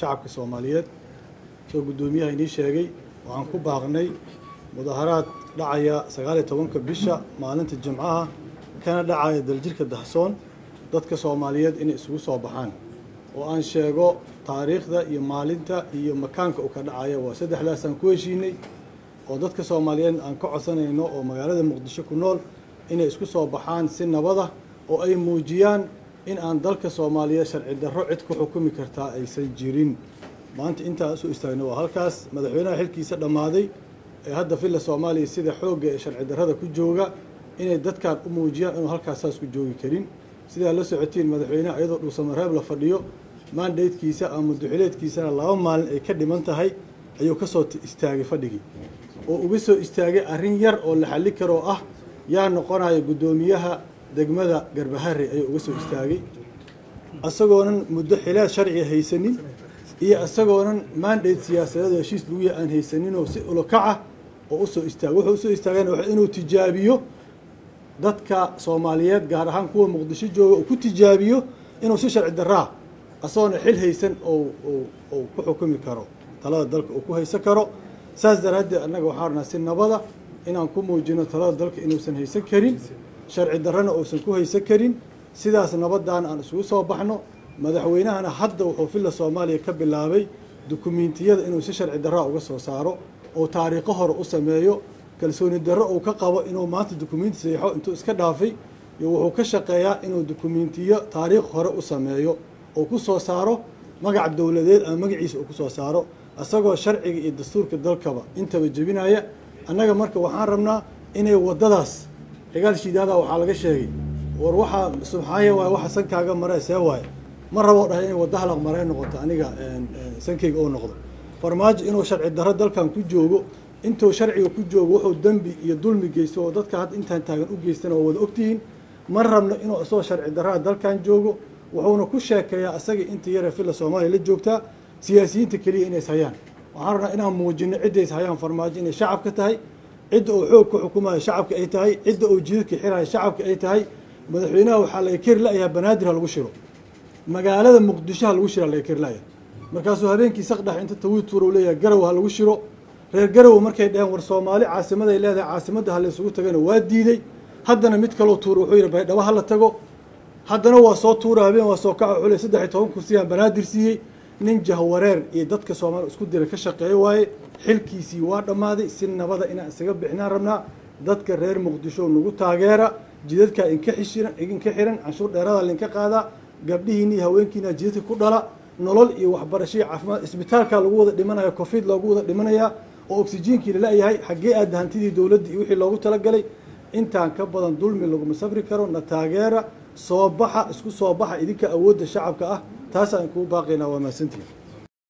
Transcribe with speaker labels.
Speaker 1: shacabka soomaaliyeed soo guddoomiyaha inii sheegay waxaan ku baaqnay mudaharaad dhacaya sagaaliyo tobanka bisha maalinta jimcaha kana dhacaya daljirka dahsoon dadka soomaaliyeed inay isugu soo baxaan oo aan sheego taariikhda iyo maalinta iyo makaanka uu ka dhacaya waa saddexdaasaan ku heshiinay oo dadka soomaaliyeed aan ka codsanayno oo magaalada muqdisho ku nool inay isku soo baxaan si nabada oo ay muujiyaan in aan dalka soomaaliyeed sharci darro cid ku xukumi kartaa aysan jirin maanta intaan usoo istaagna waa halkaas madaxweynaha xilkiisa dhammaaday ee hadda villa soomaaliya sida xoogga ee sharci darrada ku jooga inay dadkan u muujiyaan inuu halkaas saas ku joogi karin sidaa la socotiin madaxweyneha iyadoo dhuusamareeb la fadhiyo maandaydkiisa ama muduxileedkiisana laba maalin ay ka dhiman tahay ayuu ka soo istaagay fadhigii oo uga soo istaagay arrin yar oo la xalli karoo ah yaa noqonaya guddoomiyaha degmada garbahare ayuu uga soo istaagay isagoonan muddo xilaad sharciga haysanin iyo isagoonan maandate siyaasadeed heshiis laguya aan haysaninoo si ulokaca oo usoo istaagay wuxuu usoo istaagayna waa inuu tijaabiyo dadka soomaaliyeed gaar ahaan kuwa muqdisho jooga uu ku tijaabiyo inuu si sharci daraa isagoona xil haysan oo uu ku xukumi karo talada dalka uu ku haysan karo saas daraaddeed annaga waxaan rabnaa si nabada inaan ku muujino talada dalka inuusan haysan karin sharci darrana uusan ku haysan karin sidaas nabadaan aan isugu soo baxno madaxweynahana hadda wuxuu villa soomaaliya ka bilaabay dukumiintiyada inuu si sharci darraa uga soo saaro oo taariikho hore u sameeyo kalsooni darro uu ka qabo inuu maanta dukumiinti saxiixo intuu iska dhaafay iyo wuxuu ka shaqeeyaa inuu dukumiintiyo taariikh hore u sameeyo oo ku soo saaro magac dowladeed ama magaciisa uu ku soo saaro isagoo sharciga iyo dastuurka dalkaba intaba jebinaya annaga marka waxaan rabnaa inay waddadaas xigaal shiidaada waxaa laga sheegay war waxaa subxaaye waay waxa sankaaga mare see waaye ma rabo dhahay inay wadda halaq maree noqoto aniga sankayga oo noqdo farmaajo inuu sharci darro dalkan ku joogo intuu sharciga ku joogo wuxuu dembi iyo dulmi geysto oo dadka hadda intaan taagan u geystana waa wada ogtihiin ma rabno inuu isagoo sharci darraa dalkan joogo wuxuuna ku sheekeeyaa isaga inta yare villa soomaaliya la joogtaa siyaasiyiinta keliya inays hayaan waxaan rabnaa inaan muujino ciddays hayaan farmaajo inay shacabka tahay cidda uu xoog ku xukumayo shacabka ay tahay cidda uu jidadka xirayo shacabka ay tahay madaxweynaha waxaa laga keri la-yahaa banaadir ha lagu shiro magaalada muqdisho ha lagu shiro ha laga keri la-yahay markaasuu habeenkii saqdhex inta tawiituur uu leeyahay garow ha lagu shiro reer garow markay dhaheen war soomaali caasimaday leedahay caasimadda ha la isugu tagana waa diiday haddana mid kaloo tuura wuxuu yidhi baydhabo ha la tago haddana waa soo tuura habeen waa soo kaca xule saddex iyo toban kursiyaan banaadir siiyey nin jahwareer iyo dadka soomaaliya isku dira ka shaqeeyo waaye xilkiisii waa dhammaaday si nabada inaan isaga bixinaan rabnaa dadka reer muqdisho nagu taageera jidadkaa inka xishiran idinka xiran canshuur dheerada lainka qaadaa gabdhihiina iyo haweenkiina jidadka ku dhala nolol iyo waxbarasho iyo caafimaad isbitaalkaa lagu wada dhimanaya covid loogu wada dhimanayaa oo oksijiinkii lala-yahay xaggee aada hantidii dowladda iyo wixii loogu talagalay intaan ka badan dulmi laguma safri karo na taageera soo baxa isku soo baxa idinka awoodda shacabka ah taasaan kuu baaqaynaa waa mahadsantihin